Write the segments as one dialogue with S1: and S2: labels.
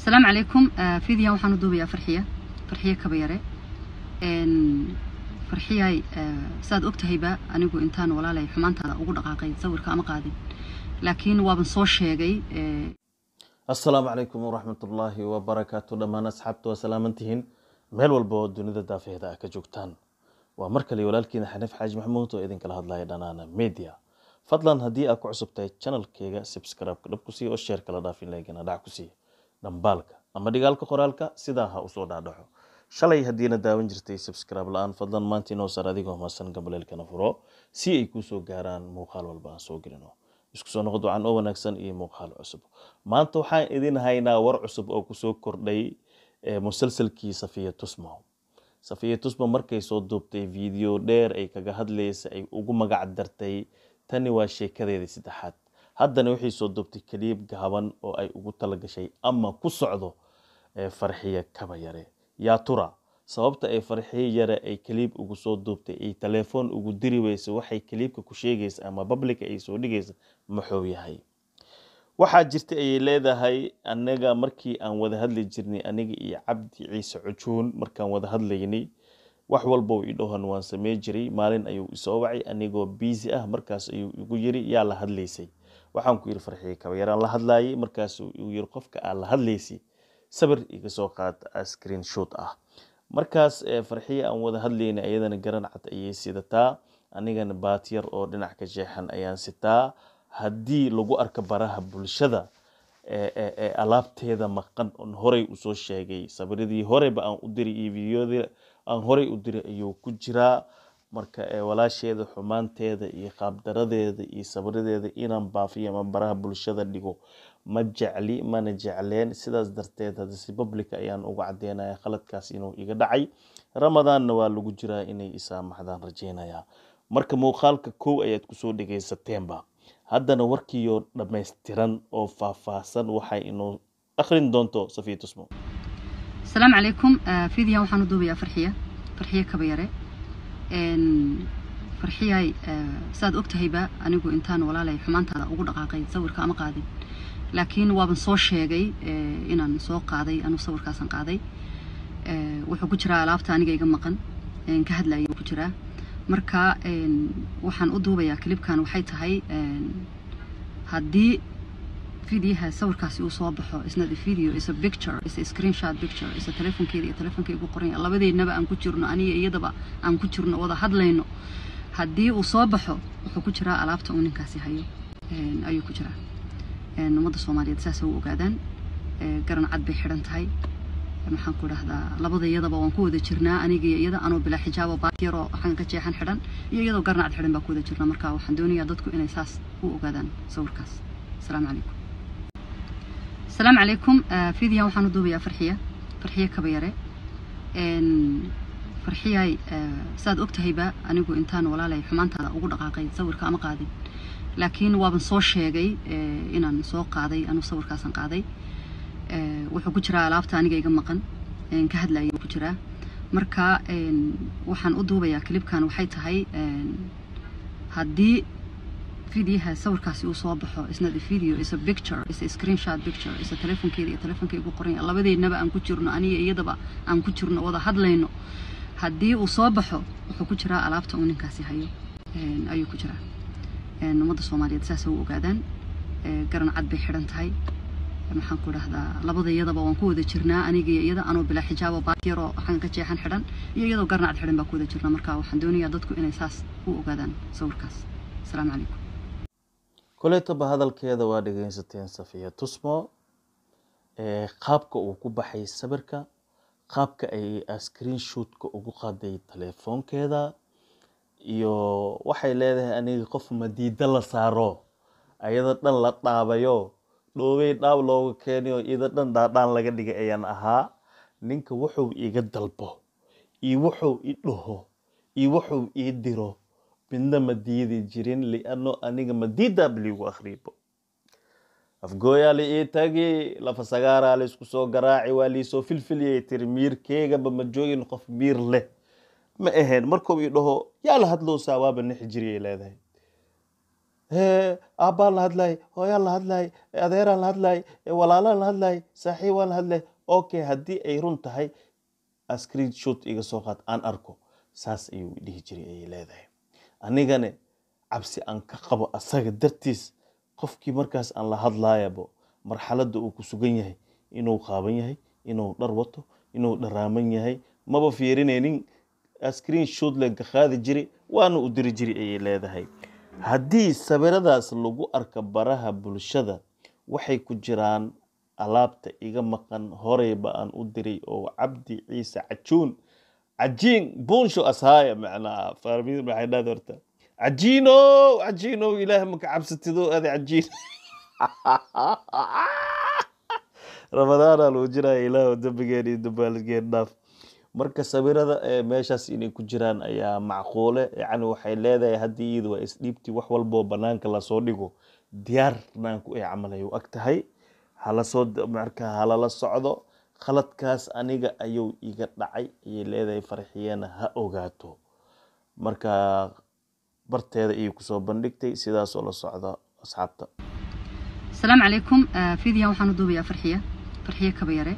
S1: asalaamu calaykum fiidiyan waxaan u duubayaa farxiya farxiya kabayare farxiyay saad og tahayba anigu intaan walaalay xumaantaada ugu dhaqaaqay sawirka ama qaadin laakiin waaban soo sheegay
S2: asalaamu calaykum waraxmatullaahi wabarakaatu dhammaan asxaabta waa salaamantihiin meel walba oo dunida daafeeda ah ka joogtaan waa mar kale walaalkiina xaniif xaaji maxamuud oo idinkala hadlaya dhanaana media fadlan haddii aad ku cusubtahay channelkeyga subscribe-ka dhab ku siiya oo sheer kala dhaafin laygana dhac ku siiya dhambaalka ama dhigaalka qoraalka sidaa ha usoo dhaadhaco shalay haddiina daawan jirtay subscribe la-aan fadlan maanta inoo sar adigoo maasan gambaleelkana furo si ay kuusoo gaaraan muuqaal walba aan soo gelino isku soo noqo ducan oo wanaagsan iyo muuqaal cusub maanta waxaan idin haynaa war cusub oo kusoo kordhay musalsalkii safiya tusmo safiya tusmo markay soo duubtay video dheer ay kaga hadlaysa ay ugu magac dartay tani waa sheekadeedii saddexaad haddana waxay soo duubtay kaliib gaaban oo ay ugu talagashay ama ku socdo farxiya kaba yare yaa tura sababta ay farxiyo yare ay kaliib ugu soo duubtay ay telefoon ugu diri weysa waxay kaliibka ku sheegaysa ama bablika ay soo dhigaysa muxuu yahay waxaa jirta ayay leedahay anaga markii aan wada hadli jirnay aniga iyo cabdi ciise cujuun markaan wada hadlaynay wax walba uu idhohan waan samey jiray maalin ayuu isoo wacay anigoo biisi ah markaas ayuu igu yiri yaa la hadlaysay waxaan ku yiri farxiye kabayaraan la hadlayay markaas uu yiri qofka aan la hadlaysay sabir iga soo qaata screen shot ah markaas farxiye aan wada hadlaynay ayadana garan cad ayay sidataa anigana baatyar oo dhinac ka jeexan ayaan sitaa haddii lagu arko baraha bulshada alaabteeda maqan on horey usoo sheegay sabiradii horeba aan u diray iyo videoda aan horey u diray ayuu ku jiraa marka walaasheeda xumaanteeda iyo qaabdaradeeda iyo sabiradeeda inaan baafiyo ama baraha bulshada dhigo ma jecli mana jecleen sidaas darteed hadisi publica ayaan uga cadeynaya khaladkaas inuu iga dhacay ramadaanna waa lagu jiraa inay isaamaxdaan rajeynaya marka muuqaalka kow ayaad kusoo dhegaysateemba haddana warkiioo dhammaystiran oo faahfaahsan waxay inuu akhrin doonto safiya tusmo
S1: asalaamu calaykum fiidiyan waxaan u duubayaa farxiya farxiya kabayare farxiyay saad og tahayba anigu intaan walaalay xumaantaada ugu dhaqaaqay sawirka ama qaadin laakiin waaban soo sheegay inaan soo qaaday anuu sawirkaasan qaaday wuxuu ku jiraa alaabta aniga iga maqan ka hadlaya ku jiraa marka waxaan u duubayaa clibkan waxay tahay haddii fidiyaha sawirkaasi uu soo baxo isna the video is a picture is a screenshot picture is a telefonkeeda iyo telefonkay ugu qoran labadeednaba aan ku jirno aniga iyadaba aan ku jirno wada hadlayno haddii uu soo baxo wuxuu ku jiraa alaabta uu ninkaasi hayo ayuu ku jiraa ummadda soomaaliyeed saasa u ogaadaan garan cad bay xidhan tahay maxaan ku dhahdaa labada iyadaba waan ku wada jirnaa aniga iyo iyada anoo bilaa xijaabo baatyaroo waxaan ka jeexan xidhan iyo iyadoo garnacad xidhan baa ku wada jirnaa marka waxaan doonayaa dadku inay saas u ogaadaan sawirkaas asalaamu calaykum asalaamu calaykum fiidiyan waxaan u duubayaa farxiya farxiya kabayare farxiyay saad og tahayba anigu intaan walaalay xumaantaada ugu dhaqaaqay sawirka ama qaadin laakiin waaban soo sheegay inaan soo qaaday anuu sawirkaasan qaaday wuxuu ku jiraa alaabta aniga iga maqan ka hadlaya ku jiraa marka waxaan u duubayaa clibkan waxay tahay haddii fidiyaha sawirkaasi uu soo baxo isna the video is a picture is a screenshot picture is a telefonkeeda iyo telefonkay ugu qoran labadeednaba aan ku jirno aniga iyadaba aan ku jirno wada hadlayno haddii uu soo baxo wuxuu ku jiraa alaabta uu ninkaasi hayo ayuu ku jiraa ummadda soomaaliyeed saasa u ogaadaan garan cad bay xidhan tahay maxaan ku dhahdaa labada iyadaba waan ku wada jirnaa aniga iyo iyada anoo bilaa xijaabo baatyaroo waxaan ka jeexan xidhan iyo iyadoo garnacad xidhan baa ku wada jirnaa marka waxaan doonayaa dadku inay saas u ogaadaan sawirkaas asalaamu calaykum
S2: koletaba hadalkeeda waa dhegeysateen safiya tusmo qaabka uu ku baxay sawirka qaabka ay screen shootka ugu qaaday telefoonkeeda iyo waxay leedahay aniga qof madiida la saaro ayada dhan la dhaabayo dhoobey dhaab looga keeniyo iyada dhan dhaadhaan laga dhigay ayaan ahaa ninka wuxuu iga dalbo iyo wuxuu i dhaho iyo wuxuu ii diro midna ma diidi jirin liano aniga madiidaa biligu akhriibo afgooyaa la ii tagi lafa sagaaraa la isku soo garaaci waa liisoo filfilyay tiri miirkeygaba ma joogin qof miir leh ma ahayn markuu ii dhaho yaa la hadlowsaa waaba nixi jiriyay leedahay hee aabbaan la hadlay hooyaan la hadlay adeeraan la hadlay walaalaan la hadlay saaxiibaan la hadlay okay haddii ay run tahay screen shot iga soo qaad aan arko saas ayuu dhihi jiray ayay leedahay anigane cabsi aan ka qabo asaga dartiis qofkii markaas aan la hadlaayabo marxaladda uu ku sugan yahay inuu qaaban yahay inuu dhar wato inuu dharaaman yahay maba fiirinaynin screen shot le ka qaadi jiray waana u diri jiray ayay leedahay haddii sawiradaas lagu arka baraha bulshada waxay ku jiraan alaabta iga maqan horeyba aan u diray oo cabdi ciise cajuun cajiin buunsho ashaaya macnaha faarmid maxay dhahda horta cajiinow cajiinow ilaahay maka cabsatido ade cajiin ramadaana lagu jiraya ilaah dambigeen iyo dambaalgeen dhaaf marka sawirada ee meeshaas inay ku jiraan ayaa macquule yacni waxay leedahay haddii iyadu waa isdhiibti wax walboo banaanka lasoo dhigo diyaar naanku ay camal ay u ag tahay halasoo marka halala socdo khaladkaas aniga ayuu iga dhacay ayay leedahay farxiyana ha ogaato marka barteeda ayay kusoo bandhigtay sidaasoo la socda asxaabta
S1: asalaamu calaykum fiidiyan waxaan u duubayaa farxiya farxiya kabayare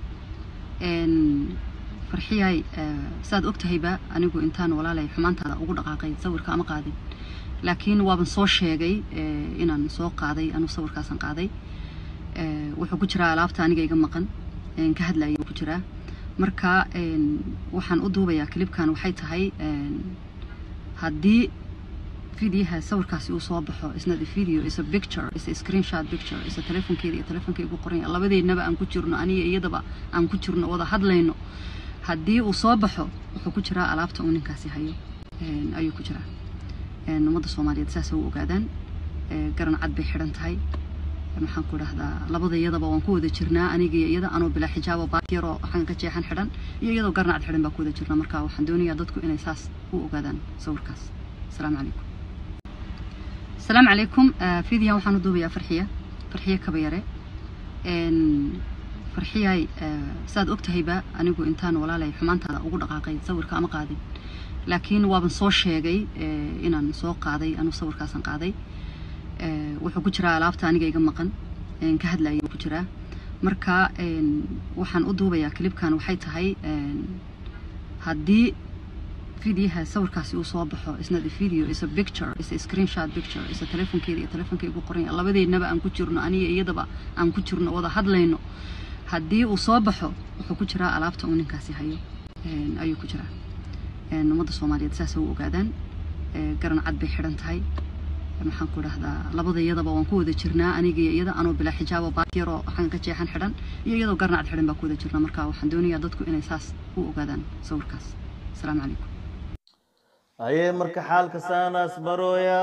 S1: farxiyay saad ogtahayba anigu intaan walaalay xumaantaada ugu dhaqaaqay sawirka ama qaadin laakiin waaban soo sheegay inaan soo qaaday anuu sawirkaasan qaaday wuxuu ku jiraa alaabta aniga iga maqan ka hadlayay ku jiraa marka waxaan u duubayaa clipkan waxay tahay haddii fiidiyaha sawirkaasi uu soo baxo isna the video is a picture is a screenshot picture is a telefonkeeda iyo telefonkeyga ku qoran labadeennaba aan ku jirno aniga iyadaba aan ku jirno wada hadlayno haddii uu soo baxo wuxuu ku jiraa alaabta uu ninkaasi hayo ayuu ku jiraa ummadda soomaaliyeed saasa u ogaadaan garan cad bay xidhan tahay maxaan ku dhahdaa labada iyadaba waan ku wada jirnaa aniga iyo iyada anoo bilaa xijaabo baayaroo xagan ka jeexan xidhan iyo iyadoo garan cad xidhan baa ku wada jirnaa marka waxaan doonayaa dadku inay saas u ogaadaan sawirkaas asalaamu calaykum asalaamu calaykum fiidiyan waxaan u duubayaa farxiya farxiya kabayare farxiyay saad ogtahayba anigu intaan walaalay xumaantaada ugu dhaqaaqay sawirka ama qaadin laakiin waaban soo sheegay inaan soo qaaday anuu sawirkaasan qaaday wuxuu ku jiraa alaabta aniga iga maqan ka hadlayay ku jiraa marka waxaan u duubayaa clipkan waxay tahay haddii fiidiyaha sawirkaasi uu soo baxo isna the video is a picture is a screenshot picture is a telefonkeeda iyo telefonkeyga ku qoran labadeennaba aan ku jirno aniga iyadaba aan ku jirno wada hadlayno haddii uu soo baxo wuxuu ku jiraa alaabta uu ninkaasi hayo ayuu ku jiraa ummadda soomaaliyeed saasa u ogaadaan garan cad bay xidhan tahay maxaan ku dhahdaa labada iyadaba waan ku wada jirnaa aniga iyo iyada anoo bilaa xijaabo baayaroo xagan ka jeexan xidhan iyo iyadoo garan cad xidhan baa ku wada jirnaa marka waxaan doonayaa dadku inay saas u ogaadaan sawirkaas asalaamu calaykum
S2: ayee marka xaalka saanaas marooya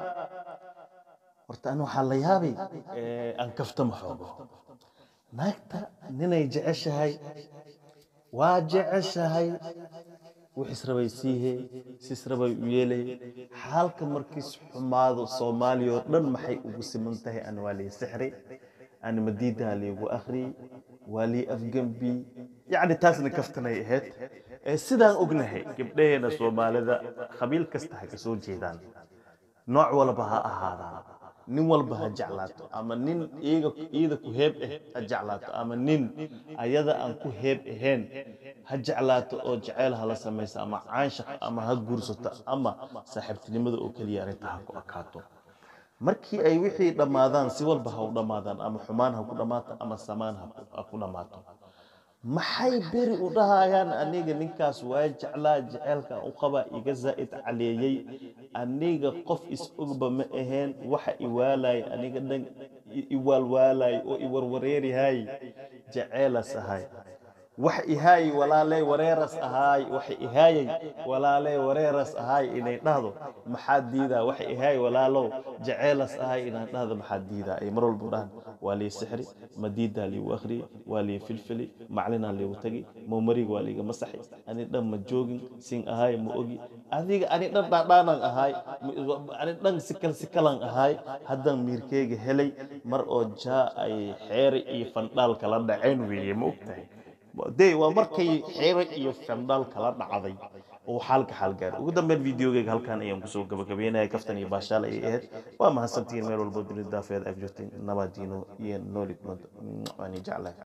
S2: horta an waxaa la yaabay aan kaftama xoogo naagta ninay jeceshahay waa jeceshahay wixisrabay siihe sisrabay u yeelay xaalka markiis xumaado soomaaliya oo dhan maxay ugu siman tahay an waa lii sixri an madiidaa liigu akhriyey waa lii afgembi yacni taasna kaftanay ahayd sidaan ognahay gabdhaheena soomaalida qabiil kasta ha kasoo jeedaan nooc walba ha ahaadaan nin walba ha jeclaato ama nin iyada ku heeb ah ha jeclaato ama nin ayada aan ku heeb ahayn ha jeclaato oo jeceyl hala samaysa ama caanshaq ama ha guursato ama saaxiibtinimada oo keliya arrinta ha ku akaato markii ay wixii dhammaadaan si walba ha u dhammaadaan ama xumaan ha ku dhammaato ama samaan ha ku dhammaato maxay beri u dhahayaan aniga ninkaas waa jeclaa jeceylka u qaba iga zaa'id caleeyey aniga qof is ogba ma ahayn waxa iwaalay aniga dhan iwaalwaalay oo iwarwareerihay jeceylas ahay wax ihaay walaaley wareeras ahaay wax ihaayay walaaley wareeras ahaay inay dhahdo maxaa diidaa wax ihaay walaalow jeceylas ahaay inaan dhahdo maxaa diidaa ay mar walba dhahan waa lii sixri madiidaa liigu akhriyey waa lii filfili maclinaa liigu tagi mawmariga waa liiga masaxi ani dhan ma joogin sin ahaay ma ogi adiga ani dhan dhaadhaanan ahaay ani dhan sikal sikalan ahaay haddan miirkeyga helay mar oo jaa ay xeeri iyo fandhaal kala dhaceen weeye ma ogtahay de waa markay xeero iyo fandhaal kala dhacday oo xaalka xaal gaaro ugu dambeyn videogeyga halkan ayaan kusoo gabagabeynaya kaftan iyo baashaal ayay ahayd waa mahadsantihiin meel walbo dunida daafeed aad joogtiin nabadiino iyo nooli kulanto waan jeclahay